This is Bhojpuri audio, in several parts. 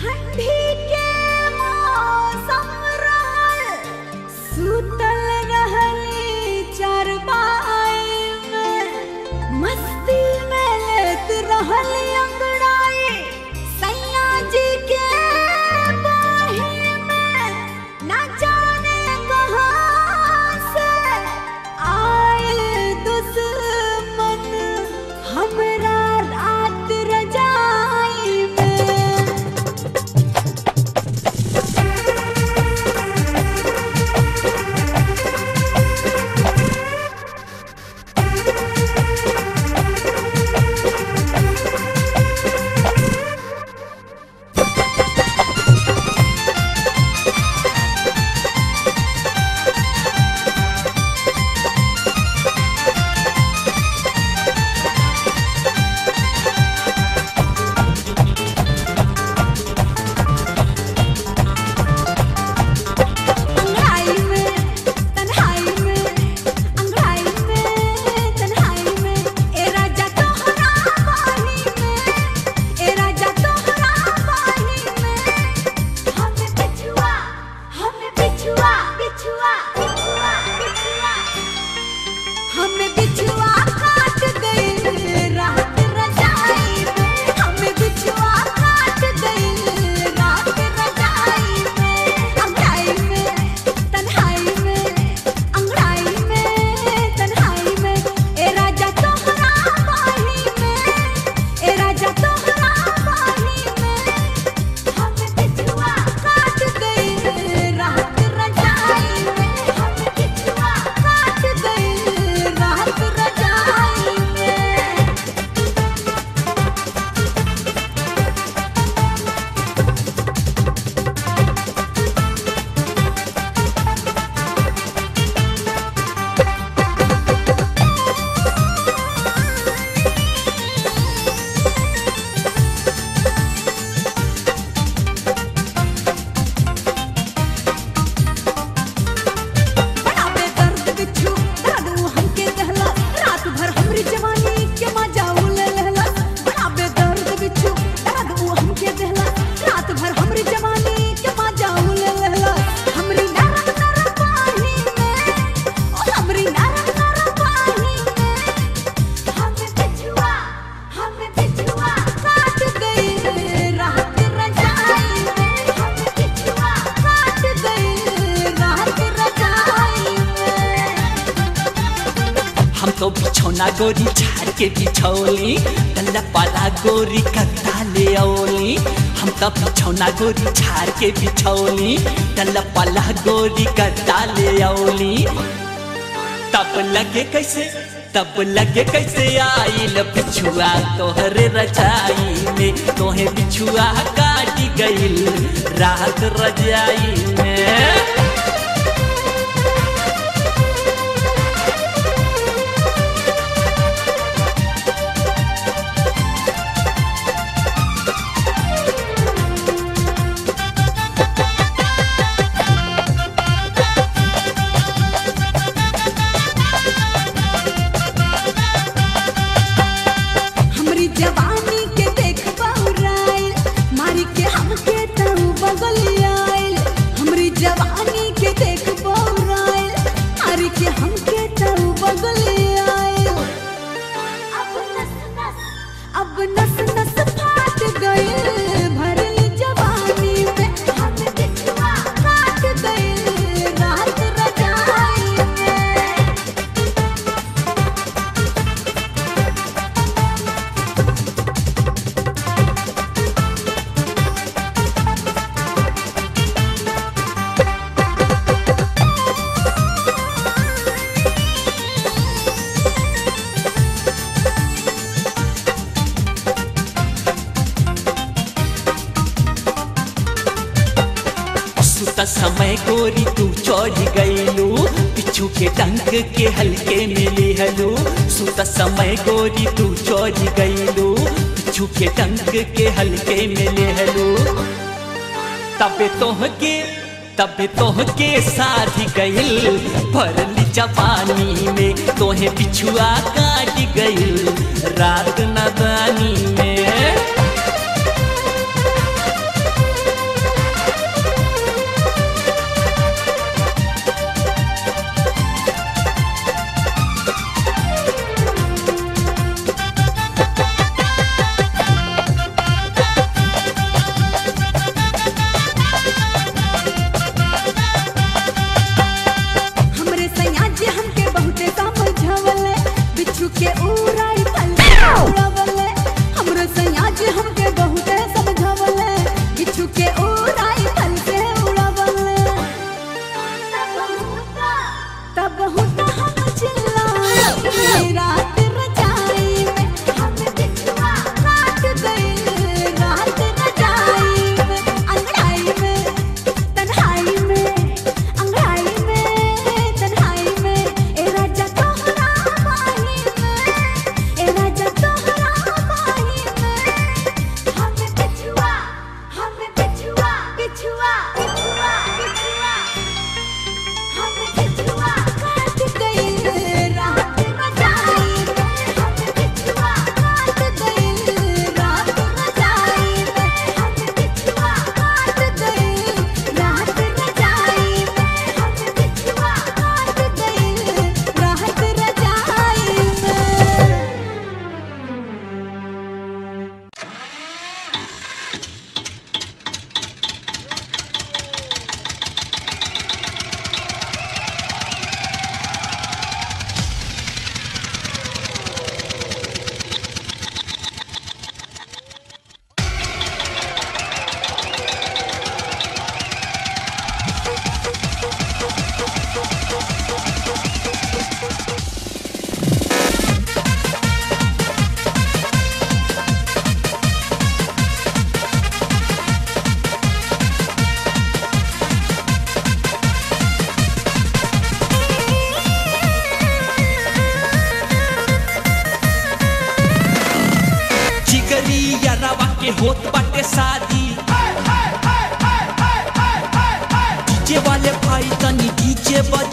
ठंडी के मौसम रहल सुतल रहली चारपाई में मस्ती में लेत रहली अंगड़ाई सैया जी के बाही में ना जाने कहाँ से आयल दुश्मन हमरा रात रजाई में अंगड़ाई में तन्हाई में अंगड़ाई में तन्हाई में ए राजा तोहरा बाही में ए राजा तोहरा बाही में हमें बिछुआ हमें बिछुआ बिछुआ बिछुआ बिछुआ हमें बिछुआ काट गई रात रजाई में हमें बिछुआ काट गई रात रजाई में अंगड़ाई में तन्हाई में अंगड़ाई में तन्हाई में ए राजा तोहरा बाही में ए राजा तोहरा बाही में हमें बिछुआ काट गई रात रजाई में हमें बिछुआ काट गई रात रजाई में बड़ा बेदर्द बिच्छू दादू हमके दहला रात भर हमरी जवानी के मजा उले लहला बड़ा बेदर्द बिच्छू दादू हमके दहला रात भर हमरी जवानी के मजा उले लहला हमरी नरम नरम पानी में ओ हमरी नरम नरम पानी में हमें बिछुआ हमें बिछुआ काट गई रात रजाई में हमें बिछुआ काट गई रात रजाई में हम तो बिछौना गोरी झाड़ के बिछौली डल्ला पाला गोरी कत्ता ले औली हम तो बिछौना गोरी झाड़ के बिछौली डल्ला पाला गोरी कत्ता ले औली तब लगे कैसे तब लगे कैसे आइल बिछुआ तोहरे रजाई में तोहे बिछुआ काटी गइल रात रजाई में हमरी जवानी के देख बहुराइल मारी के हमके तऊ बगल आइल हमरी जवानी के देख बहुराइल मारी के हमके तऊ बगल आइल अब नस नस अब नस नस फाट गइल भरल जवानी में हम बिछुआ काट गइल रात रजाई में सुत समय गोरी तू चढ़ गईलू पिछू के डंक के हल्के में लिहलू सुत समय गोरी तू चढ़ गईलू पिछू के डंक के हल्के में लिहलू तबे तोहके तबे तोहके शादी गइल भरली जवानी में तोहे बिछुआ काट गइल रात नदानी में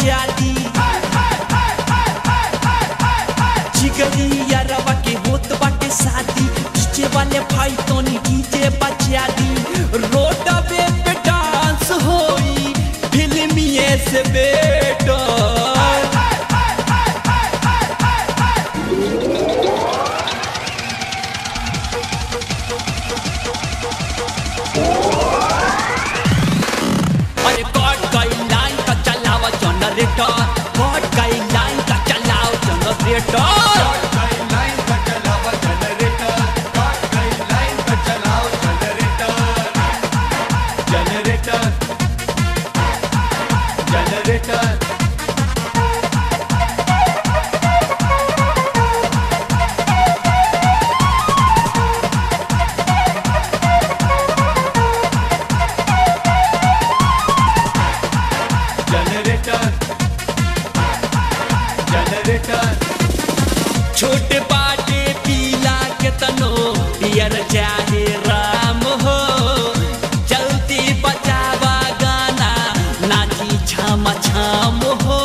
बजा दी जिगरी यारवा के होत बाटे शादी डीजे वाले भाई तोनी डीजे बजा दी रोडवे पे डांस होई फिल्मिए से बेटा अरे कट गई लाइन का चलावा जनरेटर कट गई लाइन का चलाओ जनरेटर छोटे बाटे पीला के तनो पियर चाहे राम हो चलती बजावा गाना नाची छाम छाम हो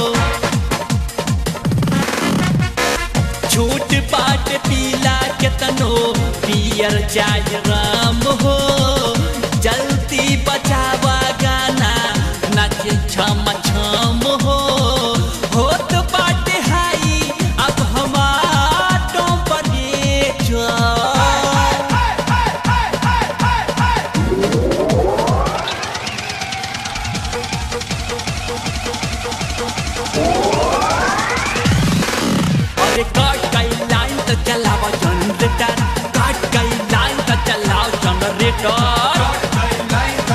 छोट बाट पीला के तनो पियर चाहे राम हो जल्दी बजावा गाना नाचे छाम छाम हो होत बाटे हाई अब हमारो बने जा अरे काट गई लाइन तो चलाओ जनरेटर काट गई लाइन तो चलाओ जनरेटर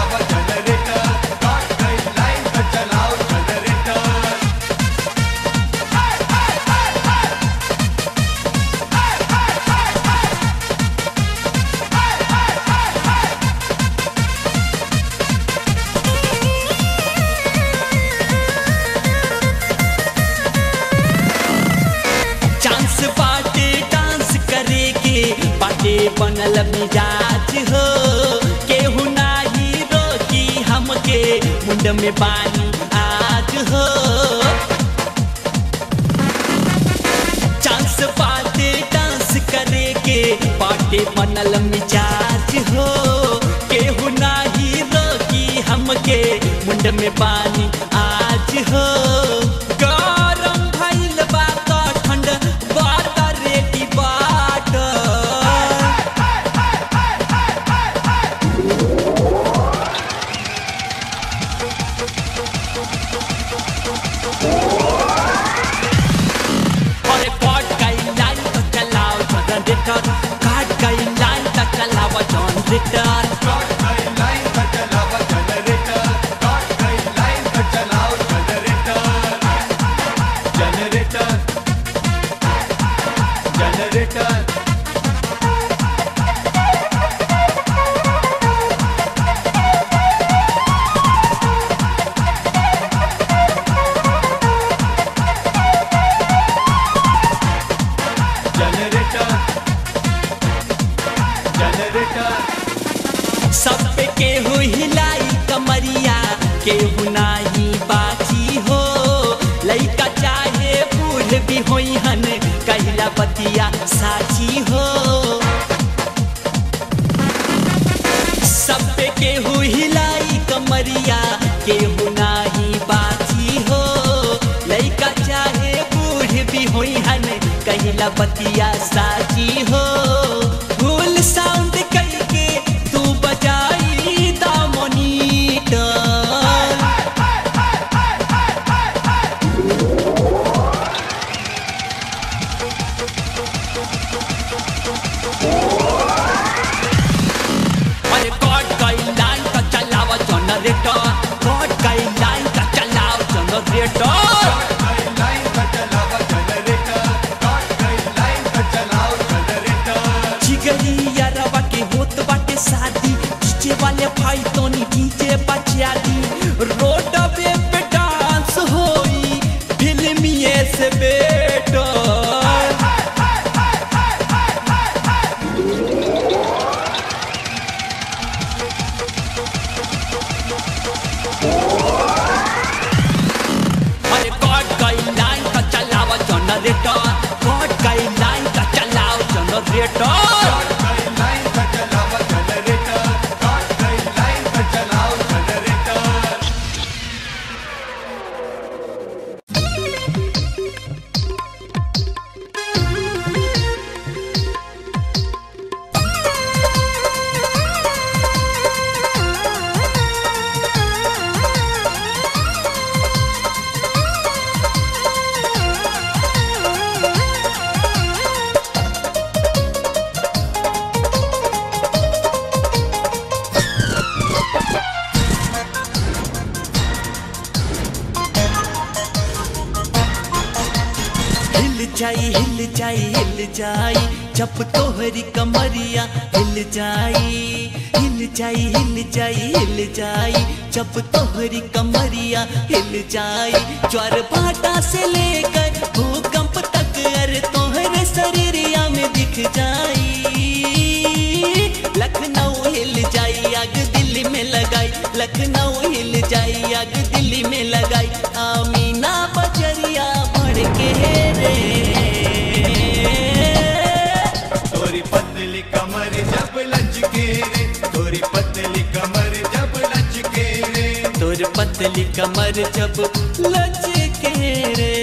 चांस बाटे डांस करे के बाटे बनल मिजाज हो केहू नाही रोकी हमके मुंड में बानी आज हो चांस बाटे डांस करे के बाटे बनल मिजाज हो केहू नाही रोकी हमके मुंड में बानी आज हो गरम भइल बा त ठंड बात रेडी बाट अरे काट गई लाइन तो चलाओ जनरेटर काट गई लाइन तो चलाओ जनरेटर सब पे केहू हिलाई कमरिया केहू नाही बाची हो लइका चाहे बूढ़ भी होई हन कहिला बतिया साची हो सब पे केहू हिलाई कमरिया केहू नाही बाची हो लइका चाहे बूढ़ भी होई हन कहिला बतिया साची हो फुल साउंड कई के तू बजाई दामोनीटर अरे कट गई लाइन का चलाओ जनरेटर कट गई लाइन का चलाओ जनरेटर जिगरी यारवा के होत बाटे शादी डीजे वाले भाई तोनी डीजे बजा दी रोडवे पे डांस होई फिल्मिए से बेटा जाई हिल जाई हिल जाई जब तोहरी कमरिया हिल जाई हिल जाई हिल जाई हिल जाई जब तोहरी कमरिया हिल जाई ज्वार भाटा से लेकर भूकंप तक अरे तोहरे शरीरिया में दिख जाई लखनऊ हिल जाई आग दिल्ली में लगाई लखनऊ हिल जाई आग दिल्ली में लगाई आमीना बजरिया भड़ के रे तोरी पतली कमर जब लचके रे तोरी पतली कमर जब लचके रे तोर पतली कमर जब लचके रे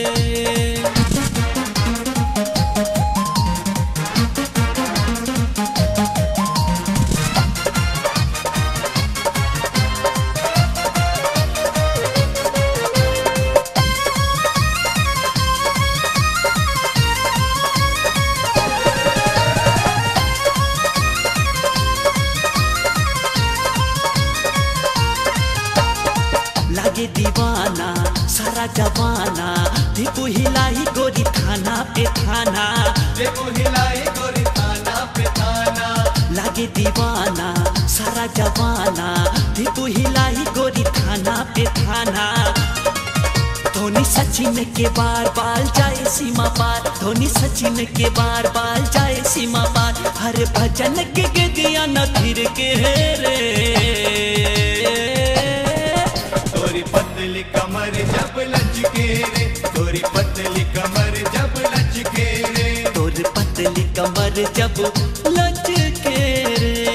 लागे दीवाना सारा जवाना दीपू हिलाई गोरी थाना पे थाना देखो हिलाई गोरी थाना पे थाना लागे दीवाना सारा जवाना दीपू हिलाई गोरी थाना पे थाना धोनी सचिन के बार बाल जाए सीमा पार धोनी सचिन के बार बाल जाए सीमा पार हर भजन के गदिया न फिर के रे तोरी पतली कमर जब लचके रे तोरी पतली कमर जब लचके रे तोर पतली कमर जब लचके रे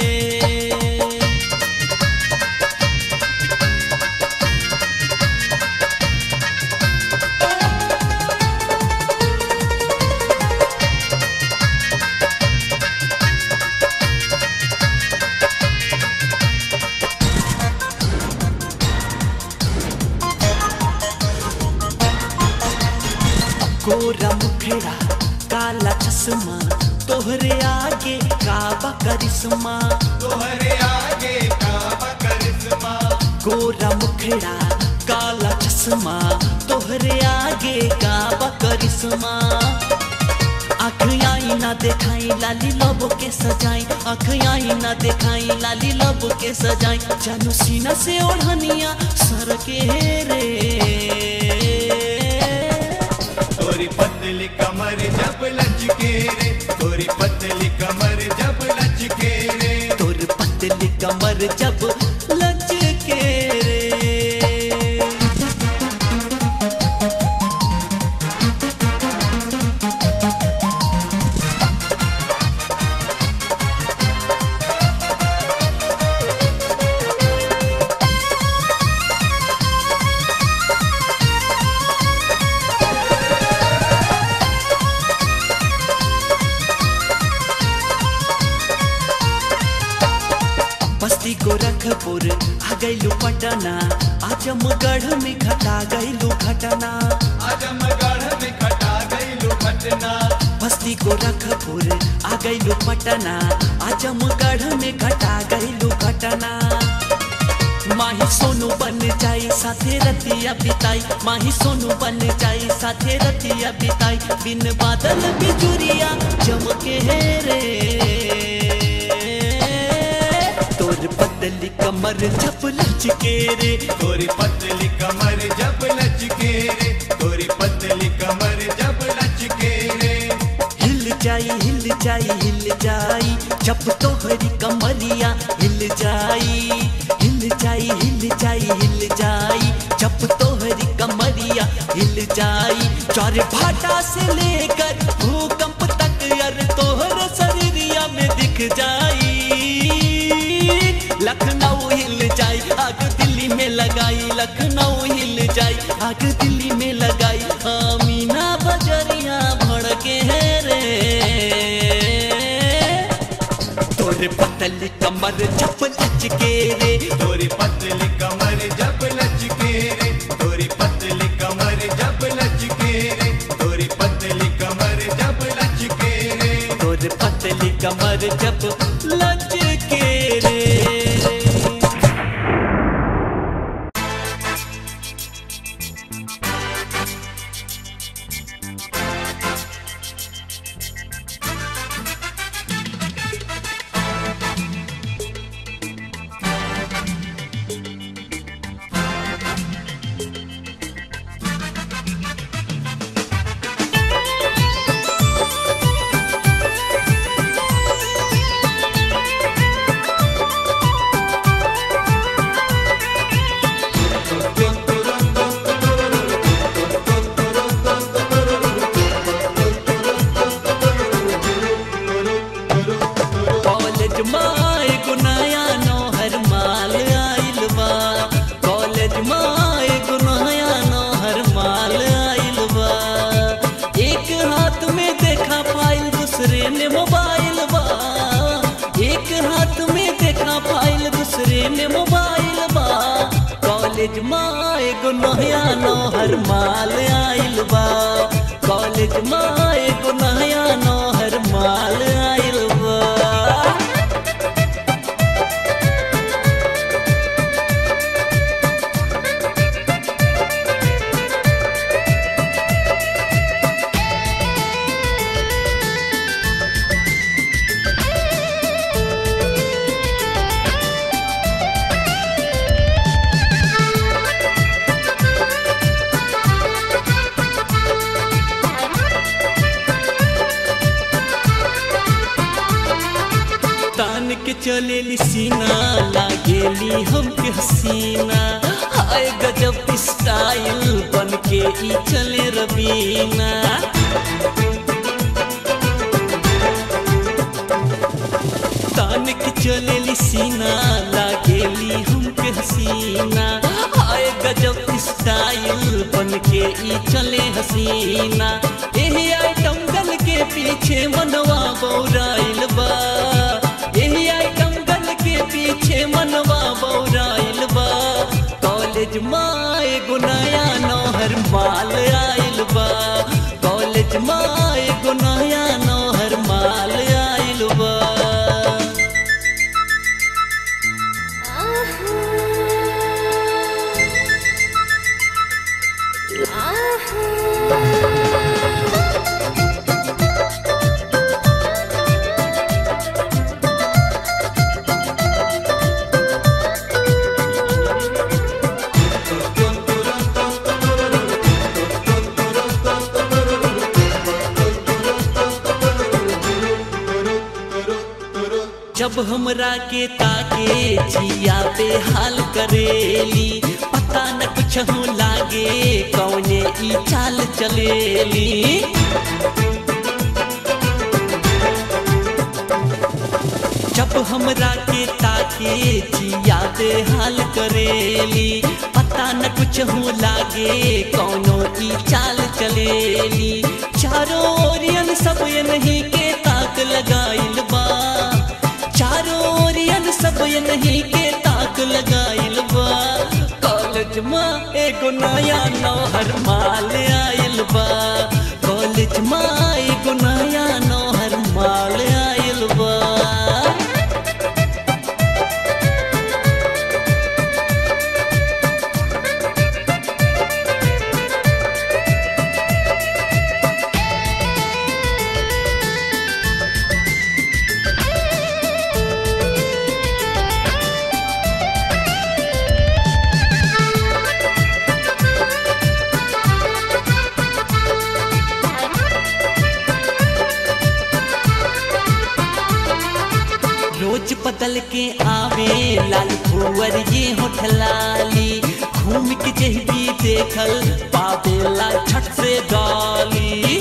गोरा मुखड़ा काला चश्मा तोहरे आगे काबा करिश्मा तोहरे आगे काबा करिश्मा गोरा मुखड़ा काला चश्मा तोहरे आगे काबा करिश्मा आँख आई ना देखाई लाली लबो के सजाई आँख आई ना देखाई लाली लबो के सजाई जानू सीना से ओढ़निया सर के रे तोरी पतली कमर जब लचके रे तोरी पतली कमर जब लचके रे तोर पतली कमर जब लचके रे बस्ती गोरखपुर आ गईलू पटना आजमगढ़ में घटा गईलू घटना आजमगढ़ में खटा गई घटना बस्ती गोरखपुर आ गईलू पटना आजमगढ़ में घटा गईलू घटना माही सोनू बन जाई साथे रतिया बिताई माही सोनू बन जाई साथे रतिया बिताई बिन बादल बिजुरिया चमके रे तोर पतली कमर जब लचके रे तोरी पतली कमर जब लचके रे तोरी पतली कमर जब लचके रे हिल जाई हिल जाई हिल जाई जब तोहरी कमरिया हिल जाई हिल जाई हिल जाई हिल जाई जब तोहरी कमरिया हिल जाई चार भाटा से लेकर भूकंप तक यार तोहर शरीरिया में दिख जाई लखनऊ हिल जाई आग दिल्ली में लगाई लखनऊ हिल जाई आग दिल्ली में लगाई आमीना बजरिया भड़के रे तोरे पतली कमर जब लचके रे तोरी पतली कमर जब लचके रे तोरी पतली कमर जब लचके रे तोरी पतली कमर जब लचके रे तोरे पतली कमर जब लचके रे कॉलेज में एगो नया नौहर माल आइल बा कॉलेज में एगो नया नौहर माल आइल बा तान के चलेली सीना लागेली हमके हसीना हाय गजब स्टाइल बन के ई चले रबीना तान के चलेली सीना लागेली हमके हसीना हाय गजब स्टाइल बन के ई चले हसीना एही आइटम गल के पीछे मनवा बौराइल बा एही आइटम गल के पीछे मनवा बौराइल बा कॉलेज में एगो नया नौहर माल आइल बा कॉलेज में एगो नया नौहर माल आइल बा जब हमरा के ताके जिया पे हाल करेली पता न कुछ हो लागे कौने ई चाल चलेली जब हमरा के ताके जिया पे हाल करेली पता न कुछ हो लागे कौनो ई चाल चलेली चारों ओरियन सब ये नहीं के ताक लगाइल बा चारों ओरियन सब ये नहीं के ताक लगाइल बा कॉलेज में एगो नया नौहर माल आइल बा कॉलेज में एगो नया नौहर माल आइल बा रोज बदल के आवे लाल भुवर ये होठलाली घूम के जही भी देखल पावेला छठ से गाली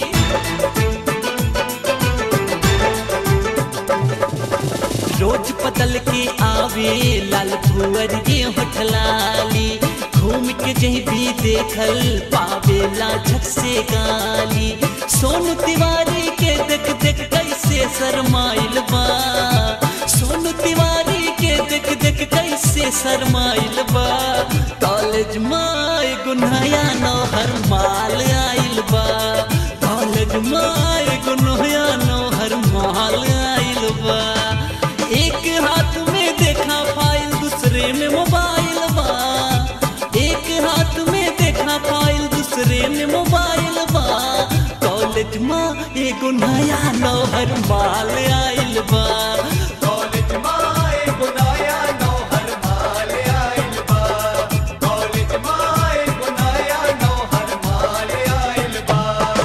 रोज बदल के आवे लाल भुवर ये होठलाली घूम के जही भी देखल पावेला झट से गाली सोनू तिवारी के देख देख कैसे शरमाइल बा सोनू तिवारी के देख देख कैसे शरमाइल बा कॉलेज में एगो नया नौहर माल आइल बा कॉलेज में एगो नया नौहर माल आइल बा एक हाथ में देखा फाइल दूसरे में मोबाइल बा एक हाथ में देखा फाइल दूसरे में मोबाइल बा कॉलेज में एगो नया नौहर माल आइल बा कॉलेज माए बुलाया नौहर माल आइल बा कॉलेज माए बुलाया नौहर माल आइल बा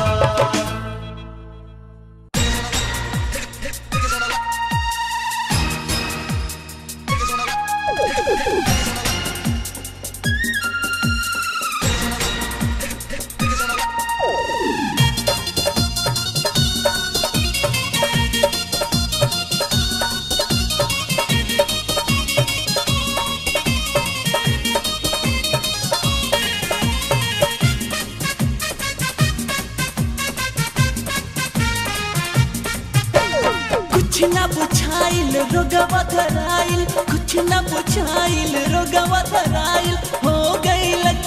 कुछ न बुझाइल रोगवा धराइल कुछ न बुझाइल रोगवा धराइल हो गए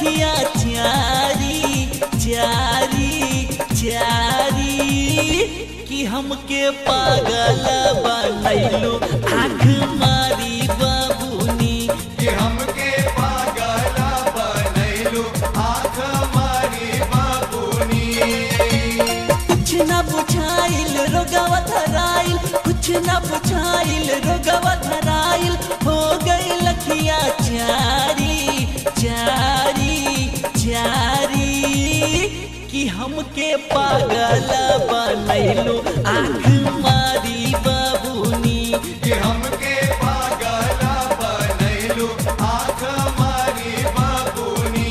लखिया चारी चारी चारी कि हमके पागल बनैलो आँख मारी बाबूनी कि हमके पागला बनैलू आँख मारी बाबूनी कुछ न बुझाइल रोगवा धराइल कुछ न बुझाइल रोगवा धराइल हो गई लखिया चारी चारी चारी कि हमके पागल बनैलो आँख मारी बाबूनी कि हमके पागला बनैलू आँख मारी बाबूनी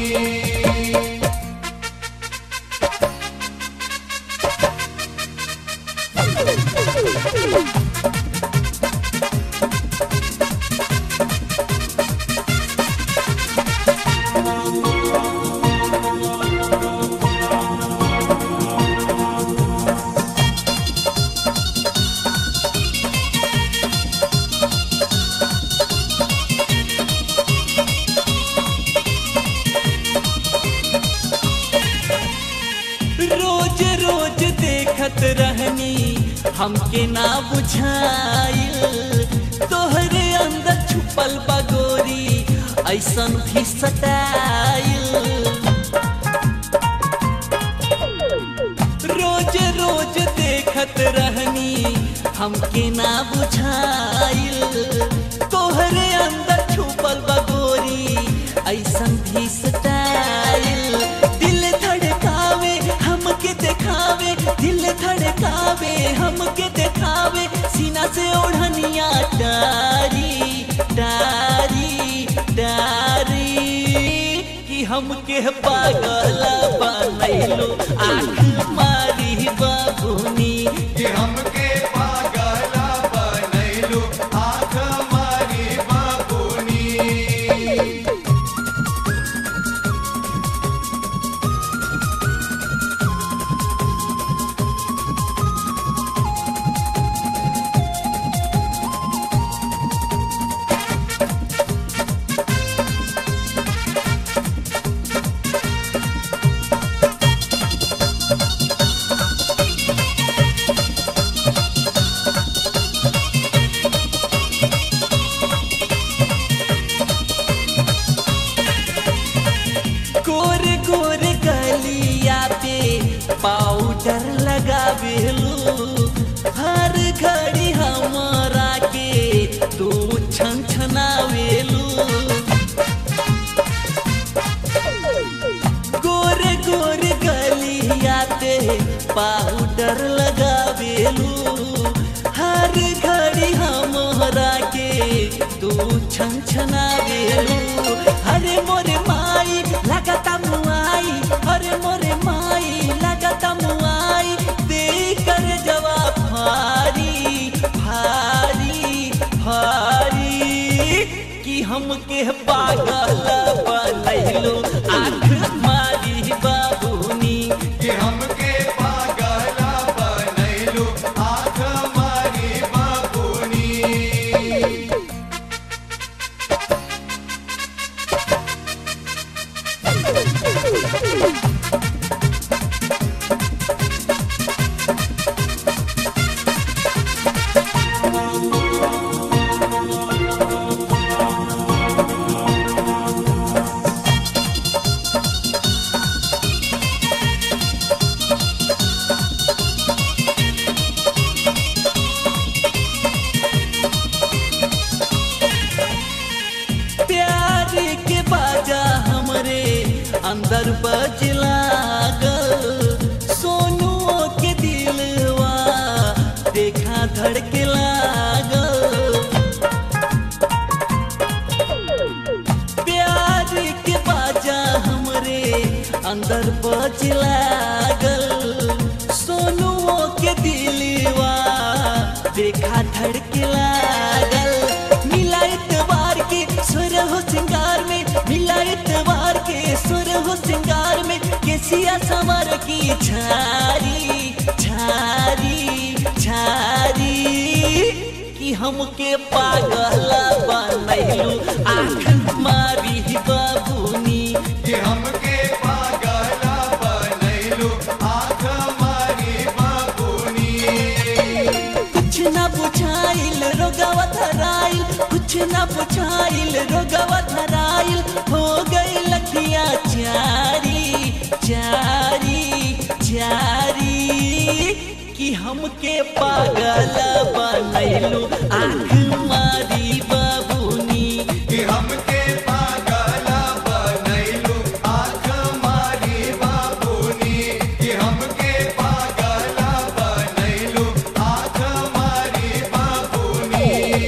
रोज रोज देखत रहनी हमके ना बुझाइल तोहरे अंदर छुपल बगोरी ऐसन भी सटाइल रोज रोज देखत रहनी हमके ना बुझाइल तोहरे अंदर छुपल बगोरी ऐसन भी स्टाइल दिल धड़कावे हमके देखावे दिल धड़कावे हमके देखावे सीना से ओढ़निया डारी डारी डारी कि हमके पागल बनैलो आँख मारी बाबूनी कि हमके पागला बनैलू आँख मारी बाबूनी गोरे गोरे गलिया पे पाउडर लगावेलू हर घड़ी हमारा के तू छन छनावेलू गोरे गोरे गलिया पे पाउडर लगावेलू हर घड़ी हमरा के तू छन छनावेलू अरे मोरे माई लगता मुआई अरे मोरे माई लगता मुआई दे कर जवाब भारी भारी भारी कि हमके पागल बनैलो आँख मारी बाबूनी कि हमके पागला बनैलू आँख मारी बाबूनी प्यार के बाजा हमरे अंदर बज लागल सोनुओ के दिलवा देखा धड़के लागल प्यार के बाजा हमरे अंदर बज लागल सोनुओ के दिलवा देखा धड़के लागल मिला इतवार के सुर हो सिंगार में मिला इतवार के सुर हो सिंगार में केसिया समर की छारी छारी छारी कि हमके पागल बनैलू आँख मारी बाबूनी कि हम न बुझाइल रोगवा धराइल हो गई लखिया चारी चारी चारी कि हमके पागल बनैलू आँख मारी बाबूनी कि हमके पागल बनैलू आँख मारी बाबूनी कि हमके पागल बनैलू आँख मारी बाबूनी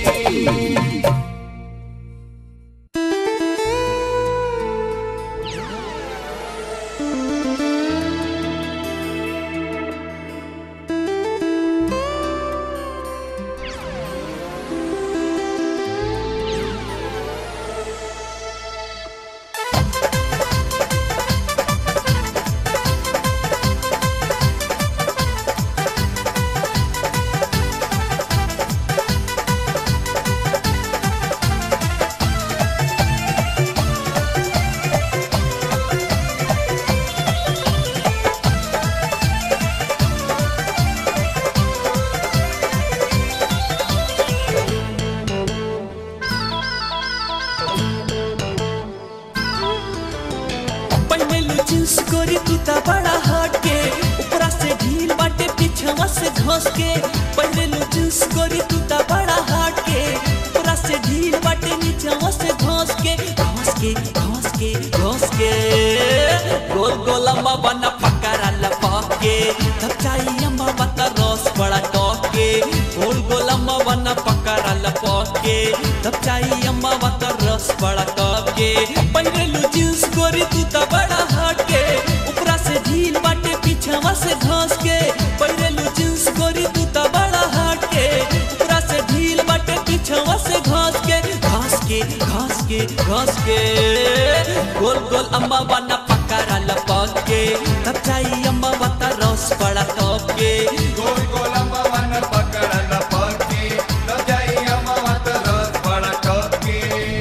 पहनलू जींस गोरी तू ता बड़ा हट के ऊपरा से ढील बाटे पीछवा से घस के पहनलू जींस गोरी तू ता बड़ा हट के ऊपरा से ढील बाटे नीचवा से घस के घस के घस के घस के गोल गोल अम्मा बना पकड़ा लपक के तब चाहिए अम्मा बता रस बड़ा टॉक के गोल गोल अम्मा बना पकड़ा लपक के तब चाहिए अम्मा बता रस बड़ा टॉक के पहनलू जींस गोरी तू ता बड़ा हट के ऊपरा से ढील बाटे पीछवा से घस के पहनलू जींस गोरी तू ता बड़ा हट के ऊपरा से ढील बाटे पीछवा से घस के घस के घस के घस के गोल गोल अम्मा बना पकड़ा लपक के तब चाहिए अम्मा बता रस बड़ा टॉप के गोल गोल अम्मा पकड़ल पकी न जाई अम्मा रस बड़ा टॉकी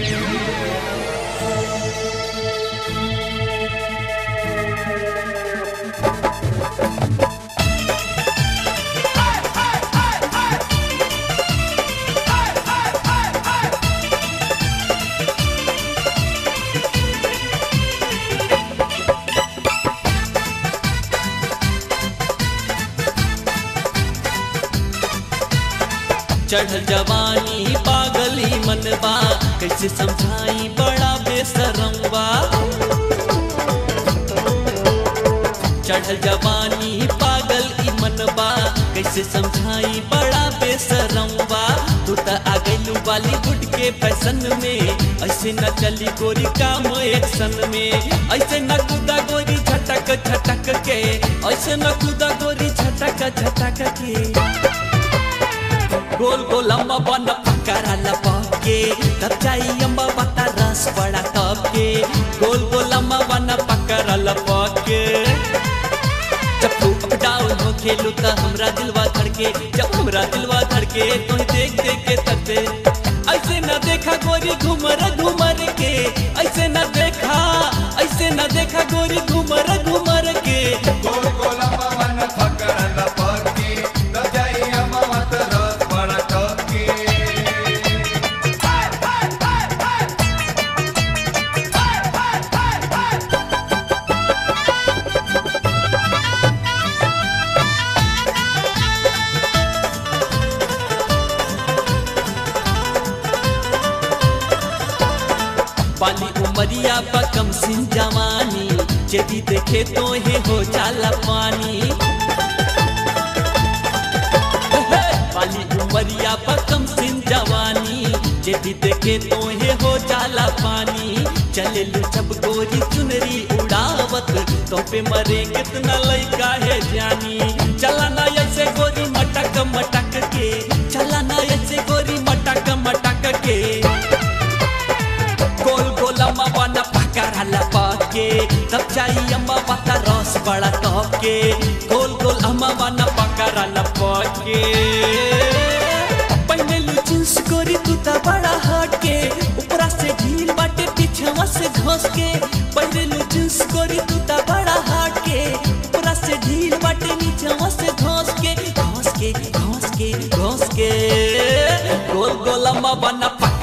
चढ़ल जवानी पागली मनबा कैसे समझाई बड़ा बेसरमवा चढ़ल जवानी पागल ई मनबा कैसे समझाई बड़ा बेसरमवा तू त आ गइलू बॉलीवुड के फैशन में ऐसे न चली गोरी काम एक्शन में ऐसे न कूदा गोरी झटक झटक के ऐसे न कूदा गोरी झटक झटक के गोल गोल अम्मा बन पकड़ा लपके तब जाई अम्मा बता रस बड़ा तब के गोल गोल अम्मा बन पकड़ा लपके जब तू अप डाउन हो खेलू त हमरा दिलवा धड़के जब हमरा दिलवा धड़के तो देख देख के तकते ऐसे न देखा गोरी घूमर घूमर के ऐसे न देखा ऐसे न देखा गोरी घूमर घूमर के गोल गोल अम्मा पकड़ल पकी न जाई अम्मा रस बड़ा टॉकी बाली उमरिया बकम सिंह जवानी यदि देखे तो हे हो जाला पानी बाली उमरिया बकम सिंह जवानी यदि देखे तो हे हो जाला पानी चले लू जब गोरी चुनरी उड़ावत तो पे मरे कितना लइका है जानी चला ना ऐसे गोरी मटक मटक के चला ना ऐसे गोरी मटक मटक के गोल गोल अम्मा बना पकड़ा लपके तब चाहिए अम्मा बता रस बड़ा टॉप के गोल गोल अम्मा बना पकड़ा लपके पहनलू जींस गोरी तू ता बड़ा हट के ऊपरा से ढील बाटे पीछवा से घस के पहनलू जींस गोरी तू ता बड़ा हट के ऊपरा से ढील बाटे नीचवा से घस के घस के घस के घस के गोल गोल अम्मा बना पकड़ा